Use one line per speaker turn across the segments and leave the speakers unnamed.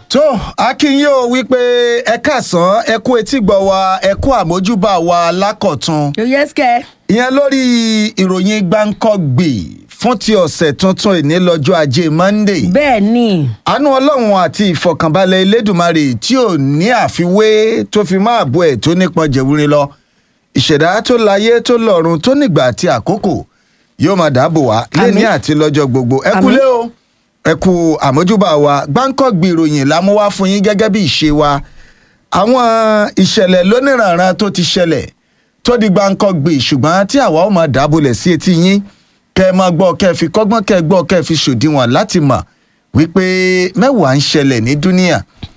tó akínyìn ò wípé ẹ káàsán ẹ kú etí gbọ́ wa ẹ kú àmójúbà wa lákọ̀tún
yóò yẹ sikẹ.
ìyẹn lórí ìròyìn gbáǹkọ́gbì fún ti ọ̀sẹ̀ tuntun ìní lọ́jọ́ ajé monday
bẹ́ẹ̀ ni
àánú ọlọ́run àti ìfọkànbalẹ̀ elédùnmarè tí ò ní àfiwé tó fi máa bo ẹ̀ tó nípọn jẹ̀wúrin lọ ìṣẹ̀dá tó láyé tó lọ́run tó nígbà àti àkókò yóò máa dáàbò wá lẹ́ni àti lọ́jọ́ gbogbo ẹ
Àmín.
kúlé o ẹ kú àmójúbà wa gbáǹkọ́gbì ìròyìn lámúwá fún yín gẹ́gẹ́ bí ìṣe wa àwọn ìṣẹ̀lẹ̀ lóníranran tó ti ṣẹlẹ̀ tó di gbáǹkọ́gbì ṣùgbọ́n tí àwa ó máa dábòlẹ̀ sí etí yín kẹ́ ẹ máa gbọ́ kẹ́ ẹ fi kọ́gbọ́n kẹ́ ẹ gbọ́ kẹ́ ẹ fi ṣòdiwọ̀n láti mọ̀ wípé mẹ́wàá ń ṣẹlẹ̀ ní dúníà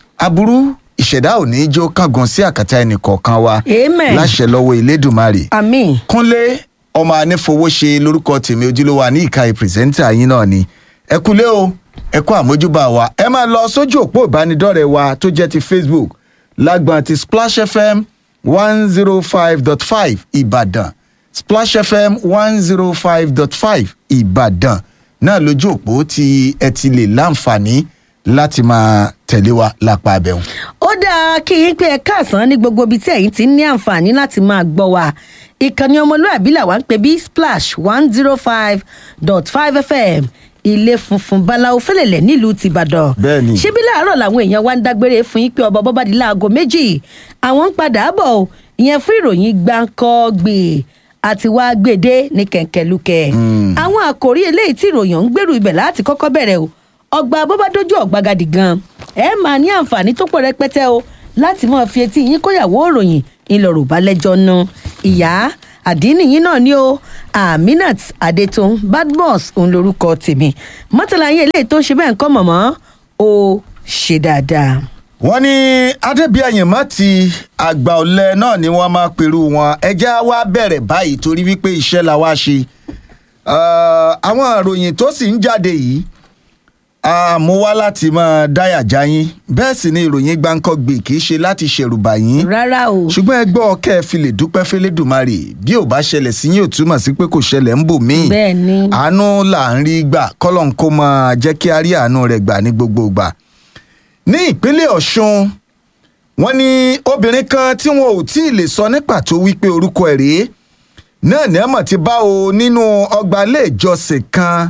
aburú ìṣẹ̀dá ò ní í jó kángan sí àkàtà ẹnì kọ̀ọ̀kan wa
Amen.
láṣẹ lọ́wọ́ elédùnmarè
àmì
kúnlé ọmọ anífowóṣe lórúkọ tèmi ojúlówó ní ìka ìpìrìsẹ́ńtà yín náà ni ẹ kúlé o ẹ kú àmójúbà wa ẹ máa lọ sójú òpó ìbánidọ́rẹ̀ẹ́ wa tó jẹ́ ti facebook lágbọn ti splash fm one zero five dot five ìbàdàn splash fm one zero five dot five ìbàdàn náà lójú òpó tí ẹ ti lè láǹfààní láti máa tẹ̀lé wa lápá abẹ́hùn.
ó dáa kí yín pé ẹ káàsán ní gbogbo ibi tí ẹ̀yin ti ní àǹfààní láti máa gbọ́ wa ìkànnì ọmọlúwàbí làwa ń pè bí splash one zero five dot five fm ilé funfun báláwo fẹlẹlẹ nílùú tìbàdàn
Bẹ́ẹ̀ni.
ṣébí láàárọ̀ làwọn èèyàn wa ń dágbére fún yín pé ọba bọ́bádìí láago méjì àwọn ń padà bọ̀ ọ́, ìyẹn fún ìròyìn gbáǹkọ́gbè àti wá gbèdé ní kẹ̀kẹ́lúkẹ́ àwọn àkòrí eléyìí tí ìròyìn ń gbèrú ibẹ̀ láti kọ́kọ́ bẹ̀rẹ̀ o ọgbà bọ́bádójú ọ̀gbagadì gan ẹ máa ní àǹfààní tó pọ̀ rẹpẹtẹ o láti máa fi etí yín kóyàwó òròyìn ńlọrọ̀ bá lẹ́jọ́ nu ìyá àdínì yín náà ni o aminat adetun badmus òun lorúkọ tèmi mọ́tàlá yín eléyìí tó ń ṣe bẹ́ẹ̀ ń kọ́ mọ̀mọ́ ó ṣe dáadáa.
wọ́n ní adébíyàyìnmọ́ ti àgbà ọ̀lẹ náà ni wọ́n máa pẹ̀lú wọn ẹjẹ́ wa bẹ̀rẹ̀ báyìí torí wípé iṣẹ́ la wá ṣe Eh, àwọn ìròyìn tó sì ń jáde yìí a mú wá láti máa dáyà já yín bẹ́ẹ̀ sì ni ìròyìn gbáǹkọ́gbì kì í ṣe láti ṣèrùbà yín
rárá o
ṣùgbọ́n ẹ gbọ́ kẹ́ ẹ fi lè dúpẹ́ fẹ́lẹ́dùmarè bí ò bá ṣẹlẹ̀ sí yín ò túmọ̀ sí pé kò ṣẹlẹ̀ ń bò míì
Bẹ́ẹ̀ ni.
àánú là ń rí gbà kọ́lọ́n kó máa jẹ́ kí a rí àánú rẹ̀ gbà ní gbogbo ìgbà ní ìpínlẹ̀ ọ̀ṣun wọ́n ní obìnrin kan tí wọn ò tí ì lè sọ ní pàtó wípé orúkọ ẹ̀ rèé náà ní ẹ̀mọ̀ ti bá o nínú ọgbà ilé ìjọsìn kan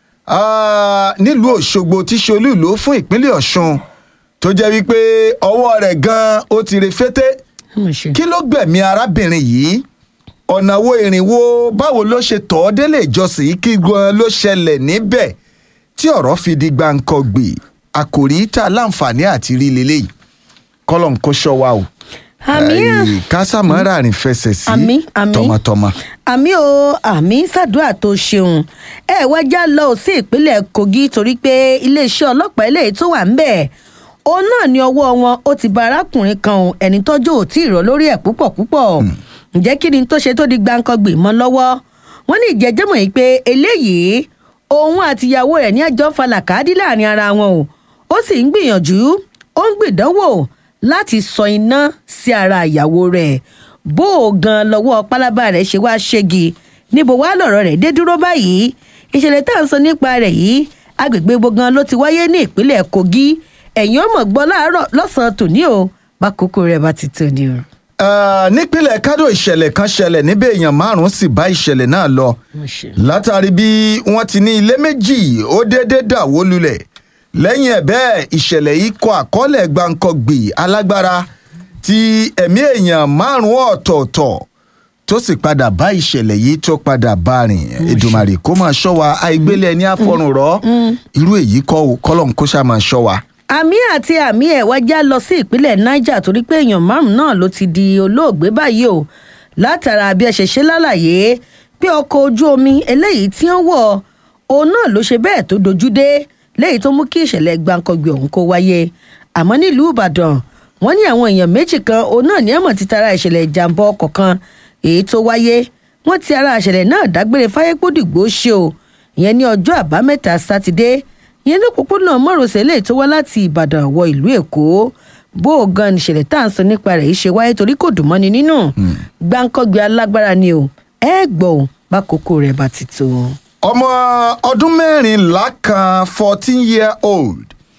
ah, nílùú òṣogbo tí ṣe olú ìlú fún ìpínlẹ̀ ọ̀ṣun tó jẹ́ wípé ọwọ́ rẹ̀ gan-an ó ti re fété
Mo ṣe.
kí ló gbẹ̀mí arábìnrin yìí ọ̀nà wo ìrìnwó báwo ló ṣe tọ̀ ọ́ délé ìjọsìn yìí kí gan ló ṣẹlẹ̀ níbẹ̀ tí ọ̀rọ̀ fi di gbàǹkangbè àkòrí tá a láǹfààní àti rí leléyìí kọ́lọ̀ ń kó ṣọ́ wa o
àmì
Ẹ̀yìn kásámọ́ra rìn fẹsẹ̀ sí
Àmín, àmín.
tọmọtọmọ.
àmì o àmì ṣàdúrà tó ṣeun ẹ wá já lọ sí ìpínlẹ̀ kogi torí pé iléeṣẹ́ ọlọ́pàá eléyìí tó wà ńbẹ̀ òun náà ní ọwọ́ wọn ó ti ba arákùnrin kan o ẹni tọ́jú ò tí ì rọ lórí ẹ̀ púpọ̀ púpọ̀ ǹjẹ́ kí ni tó ṣe tó di gbàǹkangbè mọ́ lọ́wọ́ wọ́n ní ìjẹ́jẹ́mọ̀ yìí pé eléyìí òun àtìyàwó rẹ̀ ní ẹjọ́ falàkàdí láàrin ara wọn o ó sì ń gbìyànjú ó ń gbìdánwò láti sọ iná sí ara ìyàwó rẹ̀ bó o gan lọ́wọ́ pálábá rẹ̀ ṣe wá ṣégi níbo wá lọ̀rọ̀ rẹ̀ dé dúró báyìí ìṣẹ̀lẹ̀ tá à ń sọ nípa rẹ̀ yìí agbègbè ibo gan ló ti wáyé ní ìpínlẹ̀ kogi ẹ̀yìn ọmọ gbọ́ láàárọ̀ lọ́sàn-án tòní o bákòókò rẹ̀ bá ti tó ni o.
Eh, nípínlẹ̀ kádò ìṣẹ̀lẹ̀ kan ṣẹlẹ̀ níbẹ̀ èèyàn márùn-ún sì bá ìṣẹ̀lẹ̀ náà lọ látàrí bí wọ́n ti ní ilé méjì ó déédéé dà wó lulẹ̀ lẹ́yìn ẹ̀ bẹ́ẹ̀ ìṣẹ̀lẹ̀ yìí kọ àkọọ́lẹ̀ gbàǹkangbì alágbára tí ẹ̀mí èèyàn márùn-ún ọ̀tọ̀ọ̀tọ̀ tó sì padà bá ìṣẹ̀lẹ̀ yìí tó padà bá rìn Èdùmàrè kó máa ṣọ́ wa àìgbélé ẹni àfọrùn rọ irú èyí kọ́ ò kọ́lọ́n kó ṣáà máa ṣọ́ wa.
àmì àti àmì ẹ̀ wá já lọ sí ìpínlẹ̀ niger torí pé èèyàn márùn náà ló ti di olóògbé báyìí o látara bí ẹ ṣe ṣe lálàyé pé ọkọ̀ ojú omi eléyìí tí wọ́n wọ̀ òun náà ló ṣe bẹ́ẹ̀ tó dojú dé léyìí tó mú kí ìṣẹ̀lẹ̀ gbàǹkangbè ọ̀hún kó wáyé àmọ́ nílùú ìbàdàn wọ́n ní àwọn èèyàn méjì kan òun náà ní ẹ̀mọ̀ ti tara ìṣẹ̀lẹ̀ ìjàmbá ọkọ̀ kan èyí tó wáyé wọ́n ti ara ìṣẹ̀lẹ̀ náà dágbére fáyépódìgbò ṣe o ìyẹn ní ọjọ́ àbámẹ́ta sátidé ìyẹn ní òpópónà mọ́rọ̀sẹ̀ lè tó wá láti ìbàdàn wọ ìlú èkó bó o gan nìṣẹ̀lẹ̀ tá à ń sọ nípa rẹ̀ yìí ṣe wáyé torí kò dùn mọ́ni nínú gbáǹkọ́gbé alágbára ni o ẹ gbọ́ ò bákòókò rẹ̀ bá ti tó.
ọmọ ọdún mẹ́rìnlá kan fourteen year old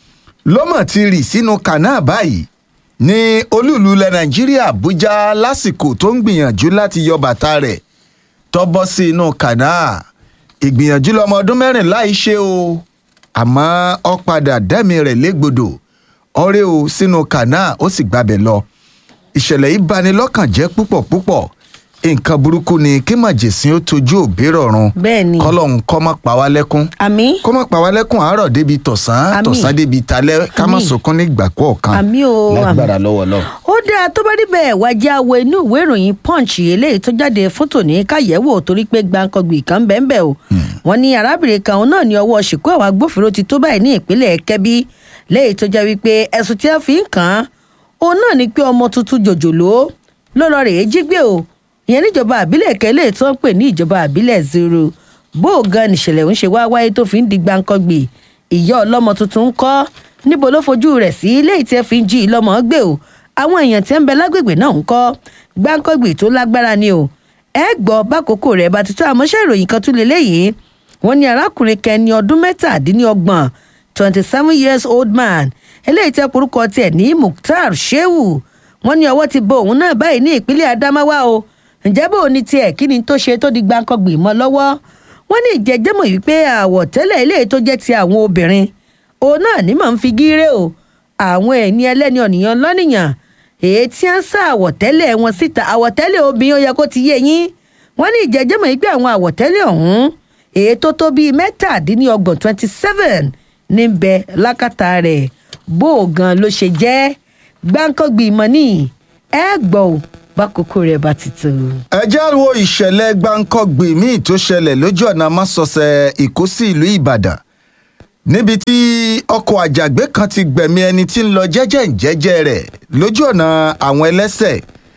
ló mọ̀ ti rì sínú kànáà báyìí ní olúùlú ilẹ̀ nàìjíríà àbújá lásìkò tó ń gbìyànjú láti yọ bàtà rẹ̀ tó bọ́ sí inú kànáà ìgbìyànjú lọmọ ọdún mẹ́rìnlá yìí ṣe o àmọ́ ó padà dẹ́mi rẹ̀ légbodò ọ̀rẹ́ o sínú kànáà ó sì gbabẹ̀ lọ ìṣẹ̀lẹ̀ yìí bani lọ́kàn jẹ́ púpọ̀ púpọ̀ nǹkan burúkú ni kí màjèsín ó tojú òbí rọ̀run
bẹ́ẹ̀ ni
kọ́lọ́hún kọ́ má pa wá lẹ́kún
àmì
kó má pa wá lẹ́kùn àárọ̀ débi tọ̀sán
Àmín.
tọ̀sán débi talẹ́ ká má
Àmín.
sunkún nígbà kọ̀ọ̀kan
Àmín o,
lágbára lọ́wọ́ lọ.
ó dáa tó bá níbẹ̀ wájú àwọ inú ìwé ìròyìn punch eléyìí tó jáde fún tòní káyẹ̀wò torí pé gbàǹkangbì kan bẹ́ẹ̀ o wọ́n ní arábìnrin kan òun náà ní ọwọ́ ṣìkú àwọn agbófinró ti tó báyìí ní ìpínlẹ̀ kẹ́bí léyìí tó jẹ́ wípé ẹ̀sùn tí wọ́n fi ń kàn án òun náà ní pé ọmọ tuntun jòjòló ló lọ rèé jí gbé o ìyẹn níjọba àbílẹ̀ kẹ́lẹ́ tó ń pè ní ìjọba àbílẹ̀ zero bó o gan nìṣẹ̀lẹ̀ ń ṣe wá wáyé tó fi ń di gbàǹkangbì ìyá ọlọ́mọ tuntun ń kọ́ níbo ló fojú rẹ̀ sí léyìí tí ẹ fi ń jí i lọ́mọ gbé o àwọn èèyàn tí ń bẹ lágbègbè náà ń kọ́ gbáǹkọ́gbì tó lágbára ni o ẹ gbọ́ bákòókò rẹ̀ bá ti tó àmọ́ṣẹ́ ìròyìn kan tún lè léyìí wọ́n ní arákùnrin kẹni ọdún mẹ́tàdínlọ́gbọ̀n twenty seven years old man eléyìí tẹ́ porúkọ tiẹ̀ ní mukhtar shehu wọ́n ní ọwọ́ ti bo òun náà báyìí ní ìpínlẹ̀ adamawa o ǹjẹ́ bó o ní tiẹ̀ kí ni tó ṣe tó di gbáǹkọ́gbì mọ́ lọ́wọ́ wọ́n ní ìjẹ́jẹ́mọ̀ wípé àwọ̀tẹ́lẹ̀ eléyìí tó jẹ́ ti àwọn obìnrin òun náà ní mọ̀ ń fi gíré o àwọn ẹni ẹlẹ́ni ọ̀nìyàn lọ́nìyàn èyí tí ń sá àwọ̀tẹ́lẹ̀ wọn síta àwọ̀tẹ́lẹ̀ obìnrin ó yẹ kó ti yé yín wọ́n ní ìjẹ́jẹ́mọ̀ yìí pé àwọn àwọ̀tẹ́lẹ̀ ọ̀hún èyí tó tó bíi mẹ́tàdínlọ́gbọ̀n twenty seven ní bẹ lákàtà rẹ̀ bó o gan ló ṣe jẹ́ gbáǹkọ́gbì ìmọ̀ ní ẹ gbọ́ ò bákòókò rẹ̀ bá ti tó.
ẹ já wo ìṣẹ̀lẹ̀ gbáǹkọ́gbì míì tó ṣẹlẹ̀ lójú ọ̀nà másọsẹ̀ ìkó sí ìlú ìbàdàn níbi tí ọkọ̀ àjàgbé kan ti gbẹ̀mí ẹni tí ń lọ jẹ́jẹ́ ìjẹ́jẹ́ rẹ̀ lójú ọ̀nà àwọn ẹlẹ́sẹ̀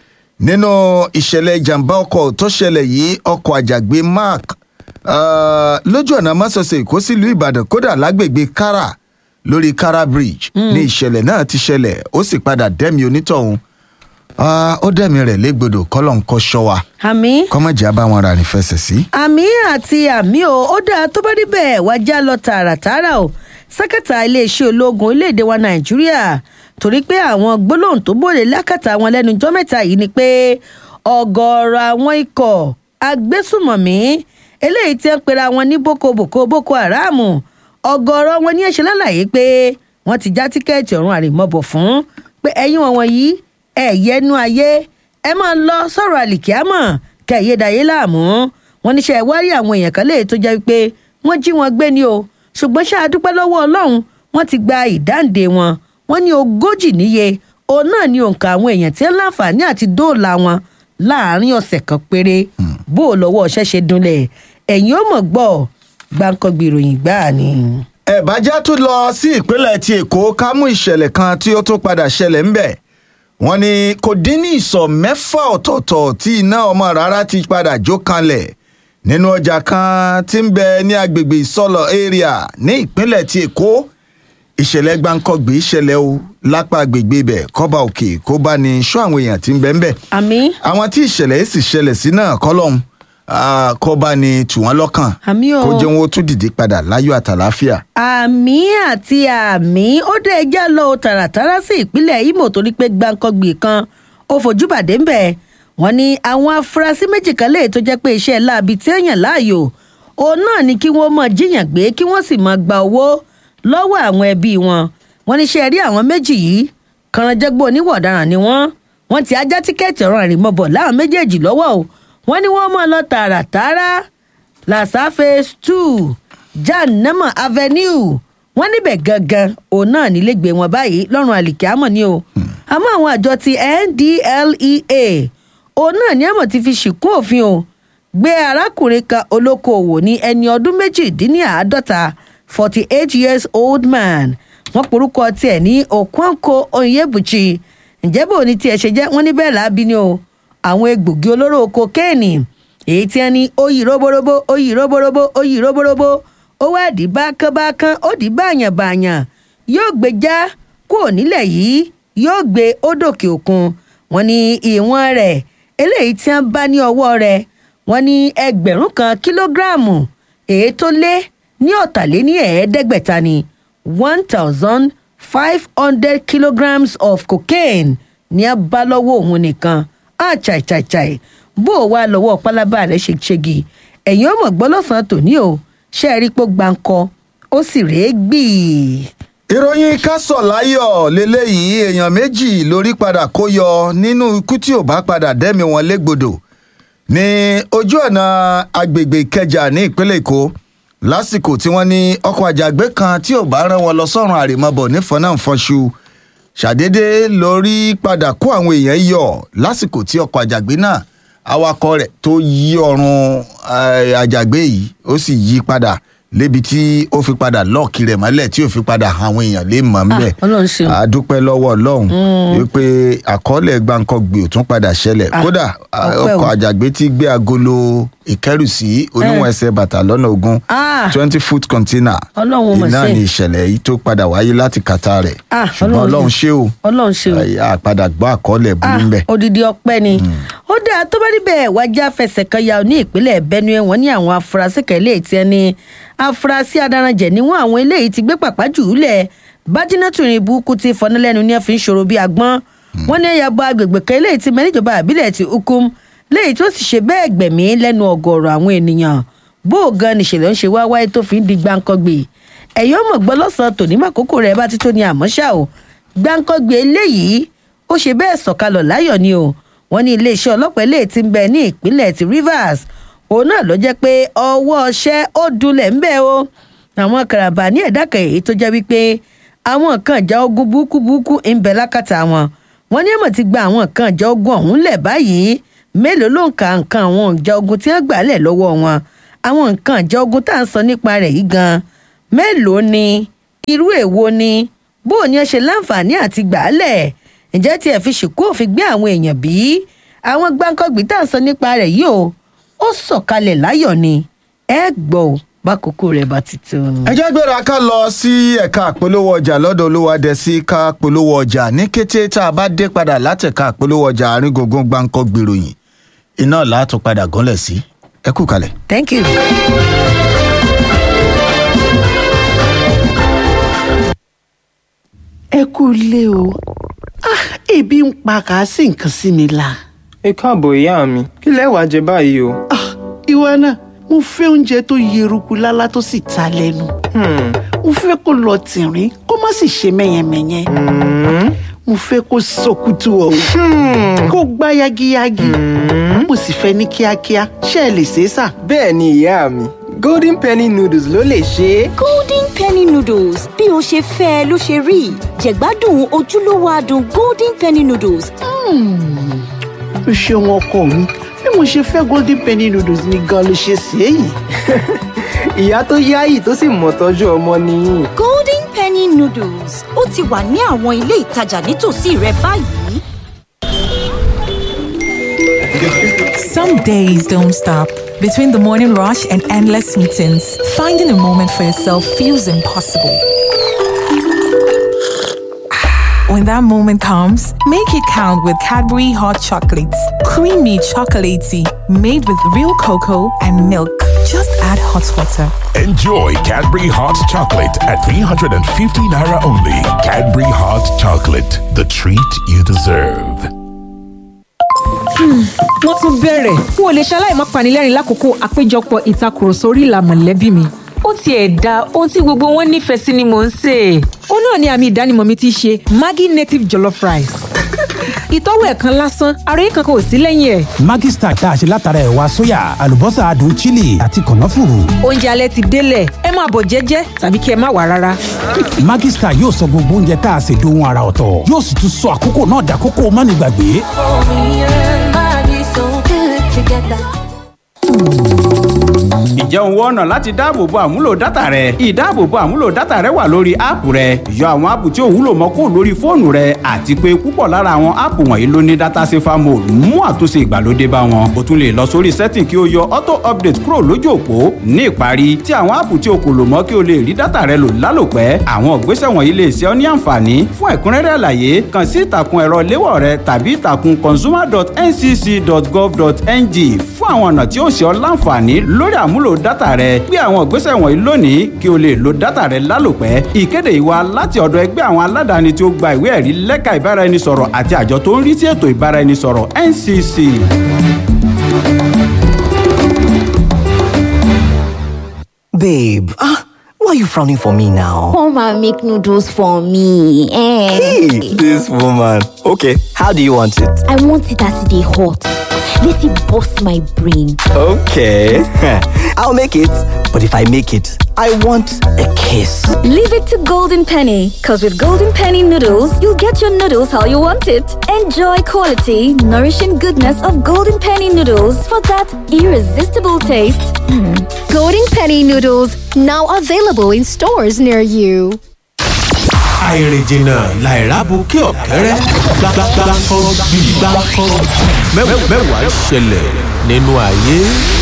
nínú ìṣẹ̀lẹ̀ ìjàmbá ọkọ̀ tó ṣẹlẹ̀ yìí ọkọ̀ àjàgbé mark uh, lójú ọ̀nà másọsẹ̀ ìkó sí ìlú ìbàdàn kódà lágbègbè kára lórí kára bridge ní ìṣẹ̀lẹ̀ náà ti ṣẹlẹ̀ ó sì padà dẹ́mi onítọ̀hún Ah, ó dẹ̀mí rẹ̀ légbodò kọ́lọ̀ ń kọ́ ṣọ́ wa
àmì
kọ́mọ̀jà bá wọn rà ní fẹsẹ̀ sí.
àmì àti àmì o ó dáa tó bá níbẹ̀ wá já lọ tààràtààrà o sẹ́kẹ̀tà iléeṣẹ́ ológun orílẹ̀-èdè wa nàìjíríà torí pé àwọn gbólóhùn tó bòde lákàtà wọn lẹ́nu jọ́ mẹ́ta yìí ni pé ọ̀gọ̀ọ̀rọ̀ àwọn ikọ̀ agbésùmọ̀mí eléyìí tí ń pera wọn ní boko boko boko haram ọ̀gọ̀ọ̀rọ̀ wọn ní ẹ̀ṣẹ̀ lálàyé pé wọ́n ti já tíkẹ́ẹ̀tì ọ̀run àrèmọ́bọ̀ fún pé ẹ̀yin wọn wọ̀nyí ẹ̀yẹ́nu ayé ẹ máa lọ sọ̀rọ̀ àlìkíámọ̀ kẹ̀yẹ́dàyé láàmú wọn níṣẹ́ ìwárí àwọn èèyàn kan léè tó jẹ́ pé wọ́n jí wọn gbé ni o ṣùgbọ́n ṣáà dúpẹ́ lọ́wọ́ ọlọ́run wọ́n ti gba ìdáǹdè wọn wọ́n ní ogójì níye òun náà ní òǹkà àwọn èèyàn tí ń láǹfààní àti dóòlà wọn láàárín ọ̀sẹ̀ kan péré bó o lọ́wọ́ ọ̀ṣẹ́ ṣe dunlẹ̀ ẹ̀yìn ó mọ̀ gbọ́ gbàǹkangbì ìròyìn gbáà ni.
ẹ̀bájá tún lọ sí ìpínlẹ̀ ti èkó ká mú ìṣẹ̀lẹ̀ kan tí ó tún padà ṣẹlẹ̀ ńbẹ̀ wọ́n ní kò dín ní ìsọ̀ mẹ́fà ọ̀tọ̀ọ̀tọ̀ tí iná ọmọ rárá ti padà jó kanlẹ̀ nínú ọjà kan tí ń bẹ ní agbègbè ìsọlọ area ní ìpínlẹ̀ ti èkó ìṣẹ̀lẹ̀ gbáǹkọ́gbé ṣẹlẹ̀ o lápá agbègbè ibẹ̀ kọ́ba òkè kó bá ní sọ àwọn èèyàn tí ń bẹ ńbẹ̀
àmì
àwọn tí ìṣẹ̀lẹ̀ yìí sì ṣẹlẹ̀ sí náà kọ́lọ́hún ah, kó bá ní tù wọ́n lọ́kàn
àmì o.
kó jẹ́ wọn ó tún dìde padà láyọ̀ àtàláfíà.
àmì àti àmì ó dé ẹjẹ́ lọ tààràtàrà sí ìpínlẹ̀ imo torí pé gbàǹkangbì kan ó fojú bàdé ń bẹ̀ wọ́n ní àwọn afurasí méjì kan lè tó jẹ́ pé iṣẹ́ láabi tí èèyàn láàyò òun náà ni kí wọ́n mọ̀ jíyàn gbé kí wọ́n sì mọ̀ gba owó lọ́wọ́ àwọn ẹbí wọn wọ́n ní ṣe rí àwọn méjì yìí kànáńjẹ́gbó oníwọ̀ ọ̀daràn ni wọ́n wọ́n ti ajá tíkẹ́ẹ̀tì ọ̀rọ̀ àrìmọ́bọ̀ láwọn méjèèjì lọ́wọ́ o wọ́n ní wọ́n mọ̀ lọ tààràtàrà làṣà phase two jannama avenue wọ́n níbẹ̀ gangan òun náà nílégbé wọn báyìí lọ́rùn àlìkíámọ̀ ni o àmọ́ àwọn àjọ ti ndlea òun náà ní àmọ̀ ti fi ṣìkún òfin o gbé arákùnrin kan olókoòwò ní ẹni ọdún méjìdínláàádọ́ta forty eight years old man wọ́n porúkọ tiẹ̀ ní okwanko onyebuchi ǹjẹ́ bò ní tiẹ̀ ṣe jẹ́ wọ́n ní bẹ́ẹ̀ láabi ni o àwọn egbògi olóró kokéènì èyí tí wọ́n ní oyì roborobo oyì roborobo oyì roborobo ó wá dì bákánbákán ó dì báyànbáyàn yóò gbé já kúrò nílẹ̀ yìí yóò gbé ó dòkè òkun wọ́n ní ìwọ̀n rẹ̀ eléyìí tí wọ́n bá ní ọwọ́ rẹ̀ wọ́n ní ẹgbẹ̀rún kan kílógíráàmù èyí tó lé ní ọ̀tàléní ẹ̀ẹ́dẹ́gbẹ̀ta ni one thousand five hundred kilograms of cocaine ní a bá lọ́wọ́ òun nìkan ah chai chai chai bó o wá lọ́wọ́ pálábá rẹ̀ ṣe ṣégi ẹ̀yin ọmọ gbọ́ lọ́sàn-án tòní o ṣe é rí pé gbáǹkọ ó sì rèé gbì.
ìròyìn kásọ̀láyọ̀ lélẹ́yìí èèyàn méjì lórí padà kó yọ nínú ikú tí ò bá padà dẹ́mi wọn légbodò ní ojú ọ̀nà agbègbè ìkẹjà ní ìpínlẹ̀ èkó lásìkò tí wọ́n ní ọkọ̀ àjàgbé kan tí ò bá rán wọn lọ sọ́run àrèmabọ̀ nífọ̀nàfọ̀ṣù ṣàdédé lórí padà kó àwọn èèyàn yọ lásìkò tí ọkọ̀ àjàgbé náà awakọ̀ rẹ̀ tó yí ọrùn eh, àjàgbé yìí ó sì yí padà lébi tí ó fi padà lọ́ọ̀kì rẹ̀ mọ́lẹ̀ tí ó fi padà àwọn èèyàn lè mọ̀ ńbẹ̀
Ah, Ọlọ́run ṣeun.
àdúpẹ́ lọ́wọ́ ọlọ́run wípé àkọọ́lẹ̀ gbàǹkangbè ò tún padà ṣẹlẹ̀
Ah,
kódà ah,
ọpẹ́ o.
ọkọ̀ àjàgbé tí gbé agolo ìkẹ́rùsí oníwọ̀n ẹsẹ̀ bàtà lọ́nà ogún
Ah.
twenty foot container
Ọlọ́run mọ̀
iná
sí.
ni ìṣẹ̀lẹ̀ yìí tó padà wáyé láti kàtà rẹ̀
Ah,
ṣùgbọ́n
Ọlọ́run
ọlọ́run ṣé o
ọlọ́run ṣe o.
a padà gbọ́ àkọọ́lẹ̀ burú ńbẹ̀.
odidi ọpẹ ni ó dáa tó bá níbẹ̀ wájà fẹsẹ̀ kan ya ní ìpínlẹ̀ benue wọn ní àwọn afurasí kan eléyìí tí ẹni afurasí adaranjẹ níwọ̀n àwọn eléyìí ti gbé pàpà jù ú lẹ̀ bájínátù ní burúkú ti fọnà lẹ́nu ní ẹ fi ń ṣòro bí agbọ́n wọn ní ẹ̀yà bọ agbègbè kan eléyìí ti mẹ́níjọba àbílẹ̀ ti ukum léyìí tó sì ṣe bẹ́ẹ̀ gbẹ̀mí lẹ́nu ọ̀gọ̀ọ̀rọ̀ àwọn ènìyàn bó o gan nìṣẹ̀lẹ̀ ń ṣe wá wáyé tó fi ń di gbáǹkọ́gbè ẹ̀yọ́ mọ̀ gbọ́ lọ́sàn-án tòní màkókò rẹ̀ bá ti tó ní àmọ́ ṣá o gbáǹkọ́gbè eléyìí ó ṣe bẹ́ẹ̀ sọ̀kalọ̀ láyọ̀ ni o wọ́n ní iléeṣẹ́ ọlọ́pàá eléyìí ti ń bẹ ní ìpínlẹ̀ ti rivers òun náà ló jẹ́ pé ọwọ́ ọṣẹ́ ó dunlẹ̀ ń bẹ́ o àwọn karambà ní ẹ̀dá kan èyí tó jẹ́ wípé àwọn nǹkan ìjà ogun burúkú burúkú ń bẹ lákàtà wọn wọ́n ní ẹ̀mọ̀ ti gba àwọn nǹkan ìjà ogun ọ̀hún lẹ̀ báyìí mélòó ló ń ka nǹkan àwọn ìjà ogun tí wọ́n gbà lẹ̀ lọ́wọ́ wọn àwọn nǹkan ìjà ogun tá à ń sọ nípa rẹ̀ yìí gan mélòó ni irú èwo ni bó o ní ẹ ṣe láǹfààní àti gbà á lẹ̀ ǹjẹ́ tí ẹ fi ṣìkú òfin gbé àwọn èèyàn bí àwọn gbáǹkọ́gbì tá à ń sọ nípa rẹ̀ yìí o ó sọ̀kalẹ̀ láyọ̀ ni ẹ gbọ́ ò bákòókò rẹ̀ bá ti tó.
ẹ jẹ́ gbéra ká lọ sí ẹ̀ka àpolówó ọjà lọ́dọ̀ olúwadẹ̀sí ká polówó ọjà ní kété tá a bá dé padà látẹ̀ka àpolówó ọjà àárín gbùngbùn gbáǹkọ́ gbèròyìn iná làátún padà gánlẹ̀ sí ẹ kú kalẹ̀.
thank you.
ẹ kú ilé o ah ebi ń pa kàásì nǹkan sí mi la
ẹ káàbọ̀ ìyá mi kí lẹ wàá jẹ báyìí o.
ah ìwọ náà mo fẹ́ oúnjẹ tó yeruku lálá tó sì ta lẹ́nu
Hmm,
mo fẹ́ kó lọ tìrín kó má sì ṣe mẹ́yẹmẹ́yẹ mo fẹ́ kó sọkútù ọ̀hún kó gbá yagiyagi mo sì fẹ́ ní kíákíá ṣé ẹ lè ṣe é sà.
bẹ́ẹ̀ ni ìyá mi golden penny noodles ló lè ṣe é.
golden penny noodles bí o ṣe fẹ́ ẹ ló ṣe rí jẹ̀gbádùn ojúlówó adùn golden penny noodles
o ṣeun ọkọ mi bí mo ṣe fẹ́ golden penny noodles ni gan ló ṣe ṣe é yìí.
ìyá tó yáyì tó sì mọ̀ tọ́jú ọmọ nìyí.
golden penny noodles ó ti wà ní àwọn ilé ìtajà nítòsí rẹ báyìí.
Some days don't stop. Between the morning rush and endless meetings, finding a moment for yourself feels impossible. When that moment comes, make it count with Cadbury Hot Chocolates. Creamy chocolatey, made with real cocoa and milk. Just add hot water.
Enjoy Cadbury Hot Chocolate at 350 Naira only. Cadbury Hot Chocolate, the treat you deserve.
wọ́n tún bẹ̀rẹ̀ n ò lè ṣaláì má panilẹ́rìn lákòókò àpéjọpọ̀ ìtakùrọ̀sọ orí ìlà mọ̀lẹ́bí mi.
ó tiẹ̀ da ohun tí gbogbo wọn nífẹ̀ẹ́ sí ni mò ń sè é.
ó náà ni àmì ìdánimọ̀ mi ti ṣe maggi native jollof rice. ìtọ́wò ẹ̀ kan lásán ara yìí kankan ò sí lẹ́yìn ẹ̀.
Maggi Star tá a ṣe látara ẹ̀wà sóyà àlùbọ́sà adùn chili àti kànáfùrù.
oúnjẹ alẹ́ ti délẹ̀ ẹ máa bọ̀ jẹ́jẹ́ tàbí kí ẹ má wà rárá.
Maggi Star yóò sọ gbogbo oúnjẹ tá a ṣe dohun ara ọ̀tọ̀ yóò sì tún sọ àkókò náà dàkókò mánigbàgbé.
ǹjẹ́ òun wọ ọ̀nà láti dáàbòbo àmúlò dátà rẹ ìdáàbòbo àmúlò dátà rẹ wà lórí áàpù rẹ yọ àwọn áàpù tí ò wúlò mọ́ kó lórí fóònù rẹ àti pé púpọ̀ lára àwọn áàpù wọ̀nyí ló ní dátà safer mode mú àtúnṣe ìgbàlódé bá wọn o tún lè lọ sórí setting kí o yọ auto update kúrò lójú òpó ní ìparí tí àwọn áàpù tí o kò lò mọ́ kí o lè rí dátà rẹ lò lálòpẹ́ àwọn ìgbésẹ̀ wọ̀nyí lè ṣe ọ́ ní àǹfààní fún ẹ̀kúnrẹ́rẹ́ àlàyé kàn sí ìtàkùn ẹ̀rọ léwọ̀ rẹ tàbí ìtàkùn consumer.ncc.gov.ng fún àwọn ọ̀nà tí ó ṣe ọ́ láǹfààní lórí àmúlò dátà rẹ gbé àwọn ìgbésẹ̀ wọ̀nyí lónìí kí o lè lo dátà rẹ lálòpẹ́ ìkéde yìí wá láti ọ̀dọ̀ ẹgbẹ́ àwọn aládàáni tí ó gba ìwé ẹ̀rí lẹ́ka ìbáraẹnisọ̀rọ̀ àti àjọ tó ń rí sí ètò ìbáraẹnisọ̀rọ̀ ncc.
Babe, ah, why are you frowning for me now?
Come and make noodles for me. Eh.
Hey, this woman. Okay, how do you want it?
I want it as they hot. Let it bust my brain.
Okay, I'll make it. But if I make it, I want a kiss.
Leave it to Golden Penny, because with Golden Penny noodles, you'll get your noodles how you want it. Enjoy quality, nourishing goodness of Golden Penny noodles for that irresistible taste.
Golden Penny noodles now available in stores near you.
àìrìnjìnà làìrábùkẹ́ ọ̀kẹ́rẹ́ gbàgbàgbàkọ́ bíi gbàkọ́ mẹ́wàá ṣẹlẹ̀ nínú ayé.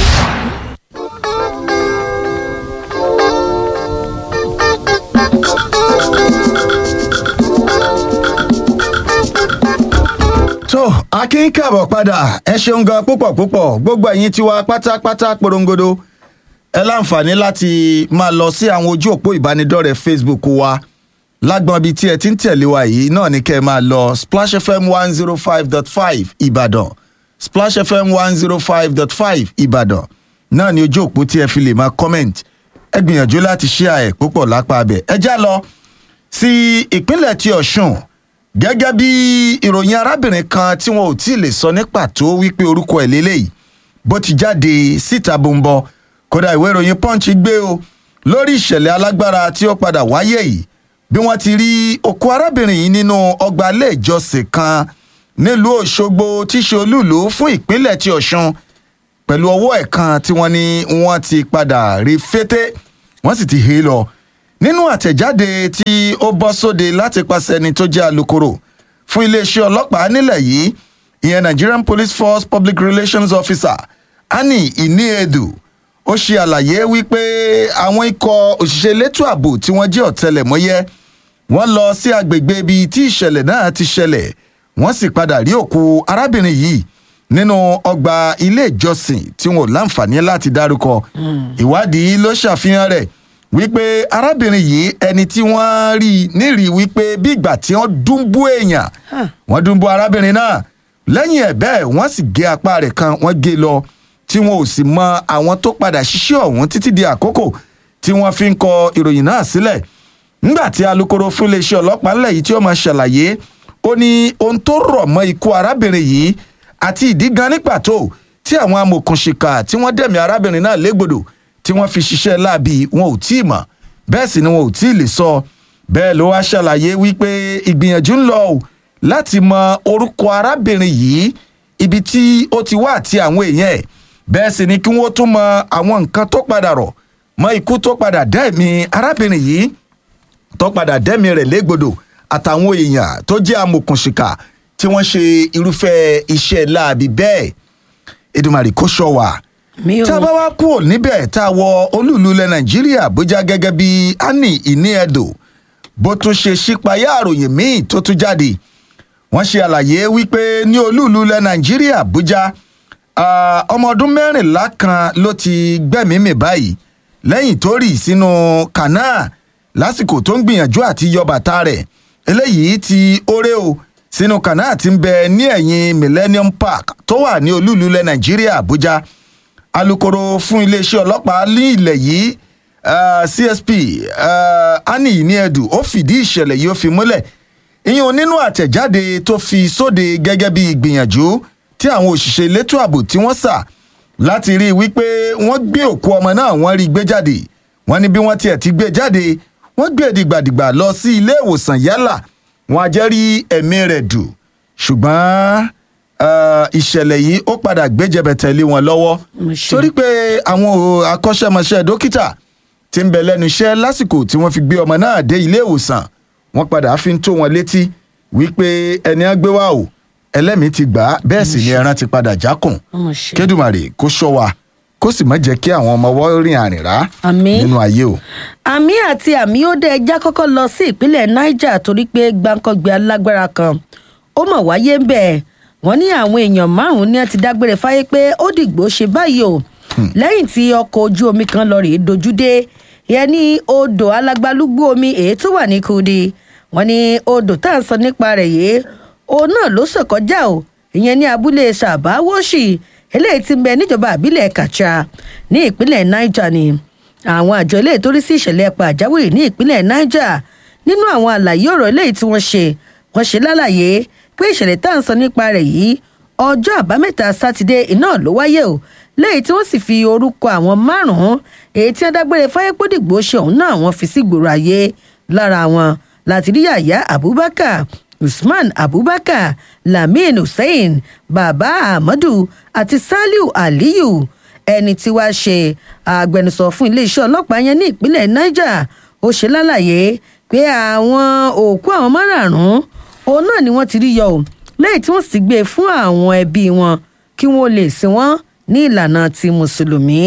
tó akin káàbọ̀ padà ẹ ṣeun gan púpọ̀ púpọ̀ gbogbo ẹ̀yin tiwa pátápátá porongodo ẹ láǹfààní láti máa lọ sí àwọn ojú òpó ìbánidọ́rẹ̀ẹ́ facebook wa lágbọ́n bíi tí ẹ ti ń tẹ̀lé wa yìí náà ni kẹ́ ẹ máa lọ splash fm one zero five dot five ìbàdàn splash fm one zero five dot five ìbàdàn náà ni ojú òpó tí ẹ fi lè máa comment ẹ gbìyànjú láti share ẹ̀ púpọ̀ lápá abẹ ẹ já lọ sí ìpínlẹ̀ ti ọ̀ṣun gẹ́gẹ́ bí ìròyìn arábìnrin kan tí wọn ò tí ì lè sọ ní pàtó wípé orúkọ ẹ̀ lélẹ́yìí bó ti jáde síta bòńbọ kódà ìwé ìròyìn punch gbé o lórí ìṣẹ̀lẹ̀ alágbára tí ó padà wáyé yìí bí wọ́n ti rí òkú arábìnrin yìí nínú ọgbà ilé ìjọsìn kan nílùú òṣogbo tí í ṣe olúùlú fún ìpínlẹ̀ ti ọ̀ṣun pẹ̀lú ọwọ́ ẹ̀ kan tí wọ́n ní wọ́n ti padà rí fété wọ́n sì ti hé lọ nínú àtẹ̀jáde tí ó bọ́ sóde láti pàṣẹ ẹni tó jẹ́ alūkkóró fún iléeṣẹ́ ọlọ́pàá nílẹ̀ yìí ìyẹn nigerian police force public relations officer annie iniedu ó ṣe àlàyé wípé àwọn ikọ̀ òṣìṣẹ́ elétò ààbò tí wọ́n jẹ́ ọ̀tẹlẹ̀mọ́yẹ́ wọ́n lọ sí agbègbè ibi tí ìṣẹ̀lẹ̀ náà ti ṣẹlẹ̀ wọ́n sì padà rí òkú arábìnrin yìí nínú ọgbà ilé ìjọsìn tí wọn ò láǹfààní láti dárúkọ ìwádìí ló ṣàfihàn rẹ̀ wípé arábìnrin yìí ẹni tí wọ́n rí nírìí wípé bí ìgbà tí wọ́n dúnbú èèyàn wọ́n dúnbú arábìnrin náà lẹ́yìn ẹ̀ bẹ́ẹ̀ wọ́n sì gé apá rẹ̀ kan wọ́n gé lọ tí wọn ò sì mọ àwọn tó padà ṣiṣẹ́ ọ̀hún títí di àkókò tí wọ́n fi ń kọ ìròyìn náà sílẹ̀ nígbà tí alūkkóró fún iléeṣẹ́ ọlọ́pàá ńlẹ̀ yìí tí ó máa ṣàlàyé ó ní ohun tó rọ̀ mọ́ ikú arábìnrin yìí àti ìdí gan ní pàtó tí àwọn amòkùnṣìkà tí wọ́n dẹ̀mí arábìnrin náà légbodò tí wọ́n fi ṣiṣẹ́ láabi wọn ò tí ì mọ̀ bẹ́ẹ̀ sì ni wọn ò tí ì lè sọ bẹ́ẹ̀ ló wá ṣàlàyé wípé ìgbìyànjú ń lọ o láti mọ orúkọ arábìnrin yìí ibi tí ó ti wá àti àwọn èèyàn ẹ̀ bẹ́ẹ̀ sì ni kí wọ́n tún mọ àwọn nǹkan tó padà rọ̀ mọ ikú tó padà dẹ́ẹ̀mí arábìnrin yìí tó padà dẹ́mi rẹ̀ légbodò àtàwọn èèyàn tó jẹ́ amòkùnṣìkà tí wọ́n ṣe irúfẹ́ iṣẹ́ láabi bẹ́ẹ̀ edumari kò ṣọ wà. tá a bá wá kúrò níbẹ̀ tá a wọ olúùlú ilẹ̀ nàìjíríà àbújá gẹ́gẹ́ bí annie iniedo bó tún ṣe ṣípayá àròyìn míì tó tún jáde wọ́n ṣe àlàyé wípé ní olúùlú ilẹ̀ nàìjíríà àbújá ọmọ ọdún mẹ́rìnlá kan ló ti gbẹ̀mímì báyìí lẹ́yìn tó rì sínú kànáà lásìkò tó ń gbìyànjú àti yọ bàtà rẹ̀ eléyìí ti oré o sínú kànáà ti ń bẹ ní ẹ̀yìn millennium park tó wà ní olúùlú ilẹ̀ nàìjíríà àbújá alūkkóró fún iléeṣẹ́ ọlọ́pàá ní ilẹ̀ yìí uh, csp uh, annie iniedu ó fìdí ìṣẹ̀lẹ̀ yìí ó fi múlẹ̀ ìyẹn nínú àtẹ̀jáde tó fi sóde gẹ́gẹ́ bí ìgbìyànjú tí àwọn òṣìṣẹ́ elétò ààbò tí wọ́n sà láti rí i wípé wọ́n gbé òkú ọmọ náà wọ́n rí i gbé jáde wọ́n ní bí wọ́n tiẹ̀ ti gbé jáde wọ́n gbé dìgbàdìgbà lọ sí ilé ìwòsàn yálà wọn á jẹ́ rí ẹ̀mí rẹ̀ dù ṣùgbọ́n ìṣẹ̀lẹ̀ yìí ó padà gbéjẹbẹ tẹ̀lé wọn lọ́wọ́ torí pé àwọn akọ́ṣẹ́mọṣẹ́ dókítà ti ń bẹ lẹ́nu iṣẹ́ lásìkò tí wọ́n fi gbé ọmọ náà dé ilé ìwòsàn wọ́n padà fi ń tó wọn létí wípé ẹni á gbé wá o ẹlẹ́mìí ti gbà á bẹ́ẹ̀ sì ni ẹran ti padà jákùn kédùmarè kó ṣọ́ wa kó sì má jẹ́ kí àwọn ọmọ wọ́n rìn àrìn rá nínú ayé o.
àmì àti àmì ó dé ẹja kọ́kọ́ lọ sí ìpínlẹ̀ niger torí pé gbàǹkangbé alágbára kan ó mọ̀ wáyé ń bẹ̀ wọ́n ní àwọn èèyàn márùn-ún ní wọ́n ti dágbére fáyé pé ó dìgbò ṣe báyìí o lẹ́yìn tí ọkọ̀ ojú omi kan lọ rèé dojú dé ìyẹn ní odò alágbálúgbú omi èyí tó wà ní kudi wọ́n ní odò tá à ń sọ nípa rẹ̀ yìí òun náà ló sọ̀kọjá o ìyẹn ní abúlé sàbáwọ́sì eléyìí ti ń bẹ níjọba àbílẹ̀ kàcha ní ìpínlẹ̀ niger ni àwọn àjọ eléyìí tó rí sí ìṣẹ̀lẹ̀ pàjáwìrì ní ìpínlẹ̀ niger nínú àwọn àlàyé ọ̀rọ̀ eléyìí tí wọ́n ṣe wọ́n ṣe lálàyé pé ìṣẹ̀lẹ̀ tá à ń sọ nípa rẹ̀ yìí ọjọ́ àbámẹ́ta sátidé iná ló wáyé o lẹ́yìn tí wọ́n sì fi orúkọ àwọn márùn-ún èyí tí wọ́n dágbére fáyépódìgbò ṣe òun náà wọ́n fi sí gbòòrò ayé lára wọn láti rí yàyà abubakar usman abubakar lamin hussein baba ahmadu àti saliu aliyu ẹni tí wàá ṣe agbẹnusọ fún iléeṣẹ́ ọlọ́pàá yẹn ní ìpínlẹ̀ niger ó ṣe lálàyé pé àwọn òkú àwọn márààrún òun náà ni wọ́n ti rí yọ ò lẹ́yìn tí wọ́n sì gbé e fún àwọn ẹbí wọn kí wọ́n lè sin wọ́n ní ìlànà ti mùsùlùmí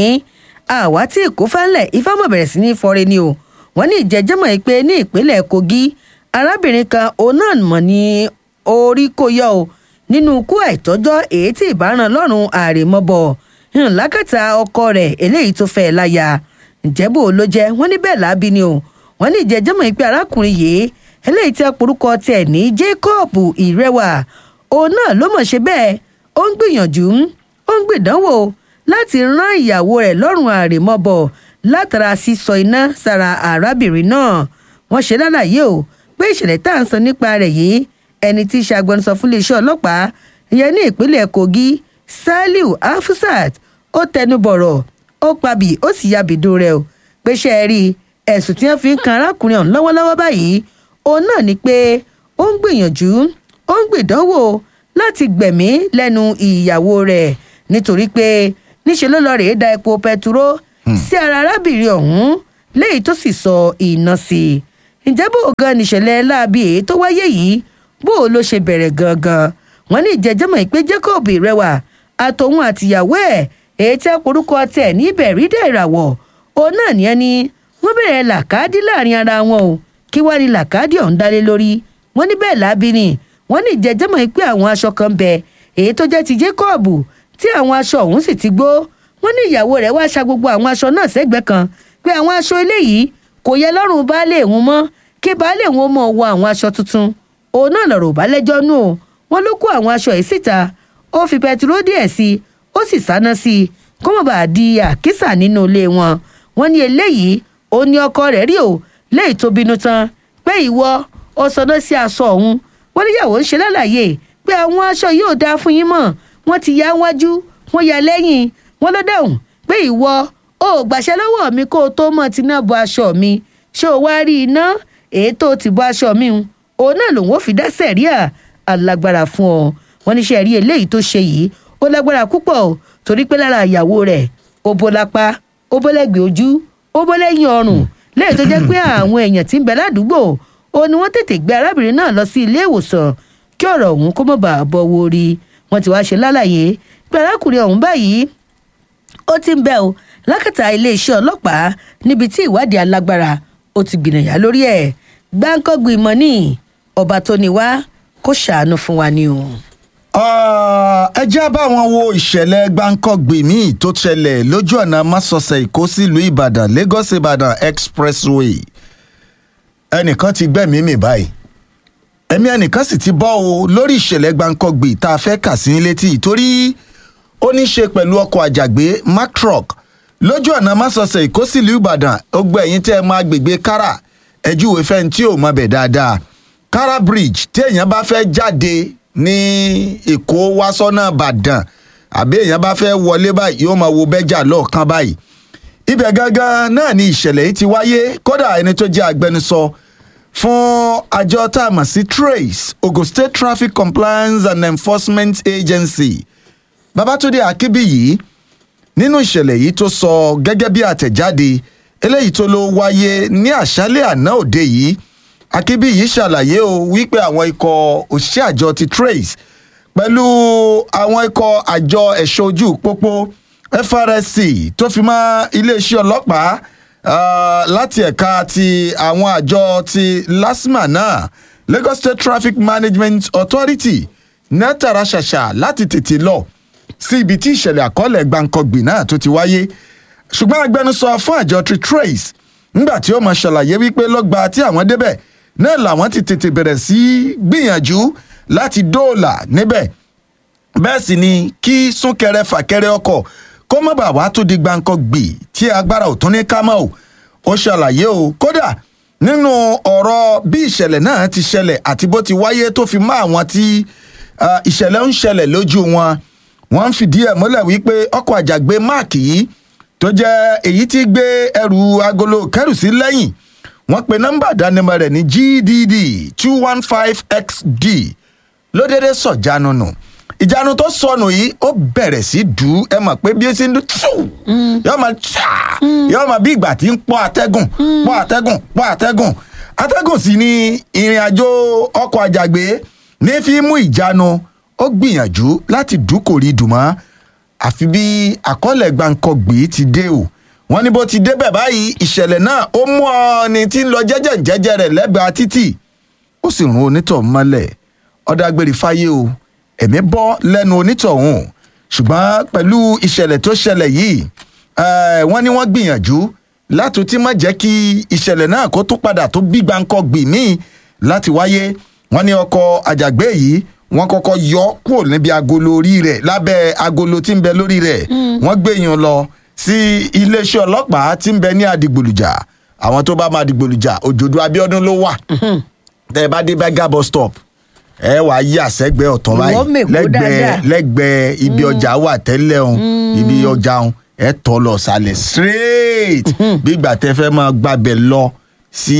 àwa tí èkó fẹ́lẹ̀ ifámọ̀ bẹ̀rẹ̀ sí ní fọre ni o wọ́n ní ìjẹ́jẹ́mọ̀ yìí pé ní ìpínlẹ̀ kogi arábìnrin kan òun náà mọ̀ ní orí kò yọ o nínú ikú àìtọ́jọ́ èyí tí ìbáràn lọ́rùn àrèmọ́bọ̀ ńlákàtà ọkọ rẹ̀ eléyìí tó fẹ́ láya ǹjẹ́bò ló jẹ́ wọ́n ní bẹ́ẹ̀ lábí ni o wọ́n ní ìjẹ́jẹ́mọ̀ yìí pé arákùnrin yìí eléyìí tí a porúkọ tiẹ̀ ní jacob ìrẹwà òun náà ló mọ̀ ṣe bẹ́ẹ̀ ó ń gbìyànjú ó ń gbìdánwò láti rán ìyàwó rẹ̀ lọ́rùn àrèmọ́bọ̀ látara sísọ iná sára arábìnrin náà wọ́n ṣe lálàyé o pé ìṣẹ̀lẹ̀ tá à ń sọ nípa rẹ̀ yìí ẹni tí í ṣe agbẹnusọ fún iléeṣẹ́ ọlọ́pàá ìyẹn ní ìpínlẹ̀ kogi saliu afusat ó tẹnu bọ̀rọ̀ ó pabì ó sì yabìdún rẹ̀ o pé ṣe é rí ẹ̀sùn tí wọ́n fi ń kan arákùnrin ọ̀hún lọ́wọ́lọ́wọ́ báyìí òun náà ni pé ó ń gbìyànjú ó ń gbìdánwò láti gbẹ̀mí lẹ́nu ìyàwó rẹ̀ nítorí pé níṣẹ́ ló lọ rèé da epo pẹtiró sí ara arábìnrin ọ̀hún léyìí tó sì sọ iná sí i ǹjẹ́ bó gan nìṣẹ̀lẹ̀ láabi èyí tó wáyé yìí bó o ló ṣe bẹ̀rẹ̀ gangan wọ́n ní ìjẹ́jẹ́mọ̀ ìpé jacob rẹwà àtòun àtìyàwó ẹ̀ èyí tẹ́ korúkọ tẹ̀ níbẹ̀ rí dẹ̀ ìràwọ̀ òun náà ní ẹni wọ́n bẹ̀rẹ̀ làkàdí láàrin ara wọn o kí wàá ní làkàdí ọ̀hún dálé lórí wọ́n ní bẹ́ẹ̀ láabi ni wọ́n ní ìjẹ́jẹ́mọ̀ ìpé àwọn aṣọ kan bẹ èyí tó jẹ́ ti jacob tí àwọn aṣọ ọ̀hún sì ti gbó wọ́n ní ìyàwó rẹ̀ wá ṣa gbogbo àwọn aṣọ náà sẹ́gbẹ̀ẹ́ kan pé àwọn aṣọ eléyìí kò yẹ lọ́rùn baálé òun mọ́ kí baálé òun mọ̀ wọ àwọn aṣọ tuntun òun náà lọ̀rọ̀ bá lẹ́jọ́ nù o wọ́n ló kó àwọn aṣọ yìí síta ó fi pẹtiró díẹ̀ sí i ó sì sáná sí i kó mọ̀ bá di àkísà nínú ilé wọn wọ́n ní eléyìí ó ní ọkọ rẹ̀ rí o léyìí tó bínú tán pé ìwọ ó sọdọ́ sí aṣọ òun wọ́n níyàwó ń ṣe lálàyé pé àwọn aṣọ yìí ò dáa fún yín mọ́ wọ́n ti ya wájú wọ́n ya lẹ́yìn wọ́n ló dáhùn pé ìwọ ò gbàṣẹ lọ́wọ́ mi kó o tó mọ̀ tí náà bọ aṣọ mi ṣé o wá rí iná èyí tó ti bọ aṣọ mi hun òun náà lòun ò fi dá sẹ̀ríà alágbára fún ọ wọn níṣẹ́ rí eléyìí tó ṣe yìí ó lágbára púpọ̀ o torí pé lára ìyàwó rẹ̀ ó bó lápá ó bó lẹ́gbẹ̀ẹ́ ojú ó bó lẹ́yìn ọrùn lẹ́yìn tó jẹ́ pé àwọn èèyàn tí ń bẹ ládùúgbò ó ní wọ́n tètè gbé arábìnrin náà lọ sí ilé ìwòsàn kí ọ̀rọ̀ ọ̀hún kó mọ̀ bá a bọ̀ wo rí wọ́n ti wá ṣe lálàyé pé arákùnrin ọ̀hún báyìí ó ti ń bẹ o lákàtà iléeṣẹ́ ọlọ́pàá níbi tí ìwádìí alágbára ó ti gbìnàyà lórí ẹ̀ gbáǹkọ́gbìn mọ́ ní ọba tó ní wá kó ṣàánú fún wa ni o.
ẹ já báwọn wo ìṣẹ̀lẹ̀ gbáǹkọ́gbì míì tó ṣẹlẹ̀ lójú ọ̀nà másọ̀sẹ̀ èkó sílùú ìbàdàn lagos ìbàdàn expressway ẹnìkan ti gbẹ̀mí mi báyìí ẹ̀mí ẹnìkan sì ti bọ́ o lórí ìṣẹ̀lẹ̀ gbáǹkọ́gbì tá a fẹ́ kà sí létí torí ó ní í ṣe pẹ̀lú ọkọ̀ àjàgbé macrock lójú ọ̀nà másọ̀sẹ̀ èkó sílùú ìbàdàn ó gbọ́ ẹ̀yìn tẹ́ ẹ máa gbègbè kára ẹjúwe fẹ́ni tí ò mọ bẹ̀ dáadáa kára bridge tí èèyàn bá fẹ́ jáde ní èkó wá sọ́nà ìbàdàn àbí èèyàn bá fẹ́ wọlé báyìí yóò máa wo bẹ́jà lọ́ọ̀kan báyìí ibẹ̀ gangan náà ni ìṣẹ̀lẹ̀ yìí ti wáyé kódà ẹni tó jẹ́ agbẹnusọ fún àjọ tá a mọ̀ sí trace ogun state traffic compliance and enforcement agency babatunde akínbíyì nínú ìṣẹ̀lẹ̀ yìí tó sọ gẹ́gẹ́ bí àtẹ̀jáde eléyìí tó ló wáyé ní àṣálẹ̀ àná òde yìí akínbíyì ṣàlàyé o wípé àwọn ikọ̀ òṣìṣẹ́ àjọ ti trace pẹ̀lú àwọn ikọ̀ àjọ ẹ̀ṣọ́ ojú pópó frsc tó fi mọ́ iléeṣẹ́ ọlọ́pàá uh, láti ẹ̀ka ti àwọn àjọ ti lasma náà lagos state traffic management authority ná tààrà ṣàṣà láti tètè lọ sí ibi tí ìṣẹ̀lẹ̀ àkọọ́lẹ̀ gbàǹkangbì náà tó ti wáyé ṣùgbọ́n agbẹnusọ fún àjọ tritrace nígbà tí ó mọ ṣàlàyé wípé lọ́gba tí àwọn débẹ̀ náà làwọn ti tètè bẹ̀rẹ̀ sí í gbìyànjú láti dóòlà níbẹ̀ bẹ́ẹ̀ sì ni kí súnkẹrẹ fàkẹrẹ ọkọ̀ kó má bàa wá tó di gbàǹkangbì tí agbára ò tún ní ká mọ́ o ó ṣàlàyé o kódà nínú ọ̀rọ̀ bí ìṣẹ̀lẹ̀ náà ti ṣẹlẹ̀ àti bó ti wáyé tó fi mọ́ àwọn tí ah, ìṣẹ̀lẹ̀ ń ṣẹlẹ̀ lójú wọn wọ́n ń fìdí ẹ̀ múlẹ̀ wípé ọkọ̀ àjàgbé máàkì yìí tó jẹ́ èyí tí gbé ẹrù agolo kẹrù sí lẹ́yìn wọ́n pe nọ́mbà ìdánimọ̀ rẹ̀ ní gdd two one five xd ló déédéé sọ̀jánu nù ìjánu tó sọnù yìí ó bẹ̀rẹ̀ sí dù ú ẹ mọ̀ pé bí ó ti ń dún tù yóò máa tà yóò máa bí ìgbà tí ń pọ́ atẹ́gùn pọ́ atẹ́gùn pọ́ atẹ́gùn atẹ́gùn sì ni ìrìn àjò ọkọ̀ àjàgbé ní fi mú ìjánu ó gbìyànjú láti dúkòrí dùmọ́ àfi bí àkọọ́lẹ̀ gbàǹkọ̀gbì ti dé o wọ́n ní bó ti débẹ̀ báyìí ìṣẹ̀lẹ̀ náà ó mú ọni tí ń lọ jẹ́jẹ́ jẹ́jẹ́ rẹ̀ lẹ́gbàá títì ó sì rún onítọ̀ mọ́lẹ̀ ọ̀dàgbèrè fáyé o ẹ̀mí bọ́ lẹ́nu onítọ̀hún ṣùgbọ́n pẹ̀lú ìṣẹ̀lẹ̀ tó ṣẹlẹ̀ yìí eh, wọ́n ní wọ́n gbìyànjú láti tí má jẹ́ kí ìṣẹ̀lẹ̀ náà kó tún padà tó bí gbàǹkọ̀gbì míì láti wáyé wọ́n ní ọkọ̀ àjàgbé yìí wọ́n kọ́kọ́ yọ kúrò níbi agolo orí rẹ̀ lábẹ́ agolo tí ń bẹ lórí rẹ̀ wọ́n gbé yàn lọ sí iléeṣẹ́ ọlọ́pàá tí ń bẹ ní àdìgbòlùjà àwọn tó bá máa dìgbòlùjà òjòdú abiodun ló wà tẹ́ ẹ bá dé bẹ́gà bus stop ẹ wà á yà sẹ́gbẹ́ ọ̀tọ̀ báyìí
Ìwọ mèkó
lẹ́gbẹ̀ẹ́
dáadáa.
lẹ́gbẹ̀ẹ́ ibi ọjà wà tẹ́lẹ̀ ọ̀hún ibi ọjà ọ̀hún ẹ tọ́ lọ sálẹ̀ straight bí ìgbà tẹ́ fẹ́ máa gbàbẹ̀ lọ sí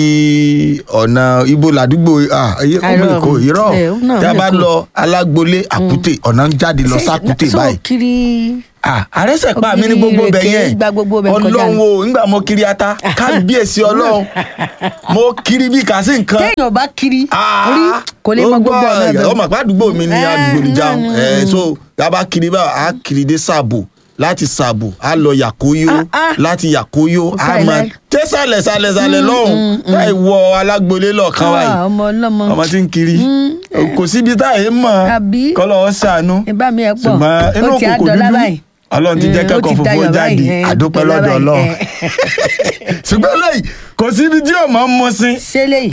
ọ̀nà ibo ládùúgbò ah, iye- ó
Àìrọ̀,
mèkó irọ́
ẹ̀, ó náà
tí a bá
mèkó.
lọ alágbolé àkútè ọ̀nà ń jáde lọ sákútè
so
báyìí
kiri
ah àrẹsẹ̀ pa mí ní
Ògiri
gbogbo bẹ̀
ìrèké
yẹn
gba gbogbo bẹ̀ kọjá
ọlọ́run
ni.
o nígbà mo kiri ata kábíyèsí ọlọ́run mo kiri bí kàsí nǹkan
téèyàn bá kiri rí kò lè mọ gbogbo ọ̀nà ẹ̀bẹ̀
ọmọ àpá àdúgbò mi ní àdúgbò níjà ẹ so yaba kiri bá a kiri dé sàbò láti sàbò a lọ yàkóyó láti yàkóyó a
Fàìlà.
máa tẹ sàlẹ̀ sàlẹ̀ sàlẹ̀ lọ́hùn láì wọ alágbolé lọ́ọ̀kan
Ah,
báyìí
ọmọ ọlọ́mọ
ọmọ tí ń kiri kò síbi táyé mọ̀ kọ́lọ́ ọ́ sànú
ìbá mi ẹ̀ pọ̀
ṣùgbọ́n inú
ó ti
òkùnkùn
àdọ́lá
dúdú
báyìí
ọlọ́run ti jẹ́
Mm, ó
kẹ́kọ̀ọ́
ti
funfun
dayọ̀
jáde
báyìí, eh,
àdúpẹ́
ó ti
lọ́dọ̀
dayọ̀
ọlọ́run
báyìí,
ṣùgbọ́n lẹ́yìn kò síbi tí ò máa ń mú sí.
ṣé lè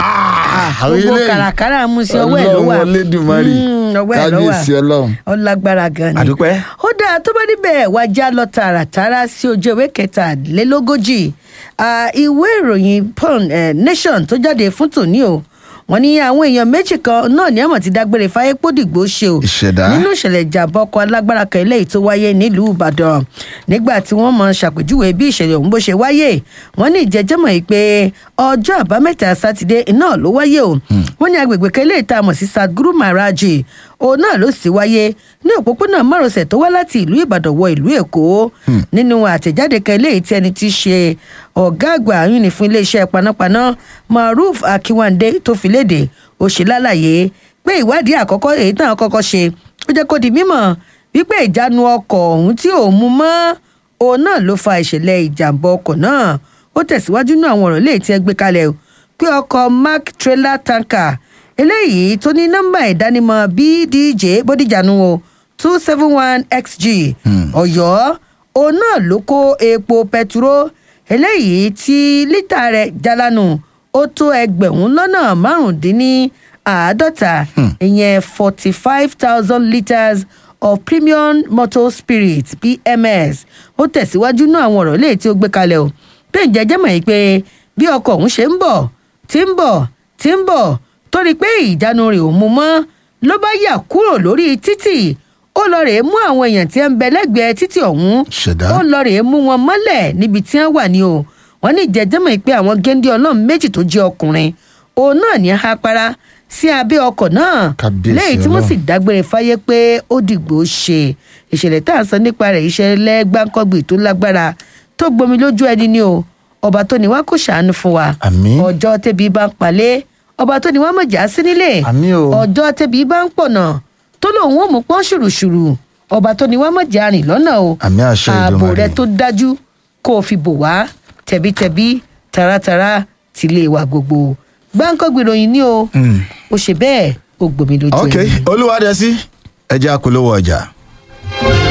gbogbo kàràkàrà mú sí ọwọ́ ẹ̀ ló wà
ọlọ́run Olódùmarè
Mm, ọwọ́ ẹ̀ ló wà
kábíyèsí ọlọ́run.
ó lágbára gan ni.
àdúpẹ́.
ó dáa tó bá níbẹ̀ wá já lọ tààràtàrà sí ojú ìwé kẹtàlélógójì Ah, ìwé ìròyìn pon eh, nation tó jáde fún tòní o wọn ní àwọn èèyàn méjì kan náà ní àmọ̀ ti dágbére fáyé pódìgbò ṣe o
ìṣẹ̀dá.
nínú ìṣẹ̀lẹ̀ ìjàmbá ọkọ̀ alágbára kan eléyìí tó wáyé nílùú ìbàdàn nígbà tí wọ́n mọ̀ ṣàpèjúwe bí ìṣẹ̀lẹ̀ ọ̀hún bó ṣe wáyé wọ́n ní ìjẹ́jẹ́mọ̀ yìí pé ọjọ́ àbámẹ́ta sátidé náà ló wáyé o wọ́n ní agbègbè kan eléyìí tá a mọ̀ sí sadguru maharaji òun náà ló sì wáyé ní òpópónà márosẹ̀ tó wá láti ìlú ìbàdàn wọ ìlú èkó nínú àtẹ̀jáde kan eléyìí tí ẹni tí í ṣe ọ̀gá àgbà àyùn ní fún iléeṣẹ́ panápaná maruf akiwande tó fi léde ó ṣe lálàyé pé ìwádìí àkọ́kọ́ èyí náà kọ́kọ́ ṣe ó jẹ́ kó di mímọ̀ wípé ìjánu ọkọ̀ ọ̀hún tí ò mú mọ́ òun náà ló fa ìṣẹ̀lẹ̀ ìjàmbá ọkọ̀ náà ó tẹ̀síwájú nínú àwọn ọ̀rọ̀ léyìí tí ẹ gbé kalẹ̀ o, pé ọkọ̀ mark trailer tanker eléyìí tó ní nọ́mbà ìdánimọ̀ bdj bódìjànú o two seven one xg ọ̀yọ́ òun náà ló kó epo pẹtiró eléyìí tí lítà rẹ̀ jalanu ó tó ẹgbẹ̀rún lọ́nà márùndínláàádọ́ta ìyẹn forty five thousand litres of premium motor spirit pms ó tẹ̀síwájú náà àwọn ọ̀rọ̀ léyìí tí ó gbé kalẹ̀ o pé ǹjẹ́ jẹ́ mọ̀ yìí pé bí ọkọ̀ ọ̀hún ṣe ń bọ̀ tí ń bọ̀ tí ń bọ̀ torí pé ìjánu rẹ̀ ò mú mọ́ ló bá yà kúrò lórí títì ó lọ rèé mú àwọn èèyàn tí ń bẹ lẹ́gbẹ̀ẹ́ títì ọ̀hún ó lọ rèé mú wọn mọ́lẹ̀ níbi tí wọ́n wà ní o wọ́n ní ìjẹ́jẹ́mọ̀ pé àwọn géńdé ọlọ́run méjì tó jẹ́ ọkùnrin òun náà ní apara sí abẹ́ ọkọ̀ náà
Kábíyèsí
lẹ́yìn tí wọ́n sì
Ọlọ́run.
dágbére fáyé pé ó dìgbò ṣe ìṣẹ̀lẹ̀ tá à ń sọ nípa rẹ̀ ìṣẹ̀lẹ̀ gbáǹkọ́gbì tó lágbára tó gbomi lójú ẹni ni o ọba tó ní wá kó ṣàánú fún wa
Àmín.
ọjọ́ tẹ́bi bá ń palẹ̀ ọba tó ní wá mọ̀já sí nílé
Àmín o.
ọjọ́ tẹ́bi bá ń pọ̀nà tó lòun ò mú pọ́n ṣùrùṣùrù ọba tó ní wá mọ̀já rìn lọ́nà o
Àmín àṣẹ
ààbò
Èdùmàrè.
rẹ tó dájú kó o fi bò wá tẹ̀bítẹ̀bí taratara tìlé wa gbogbo gbáǹkọ́gbì ròyìn ni o ó ṣe bẹ́ẹ̀ ó gbomi lójú
ok
ẹni.
olúwadẹ́sí ẹ jẹ́ àpolówó ọjà.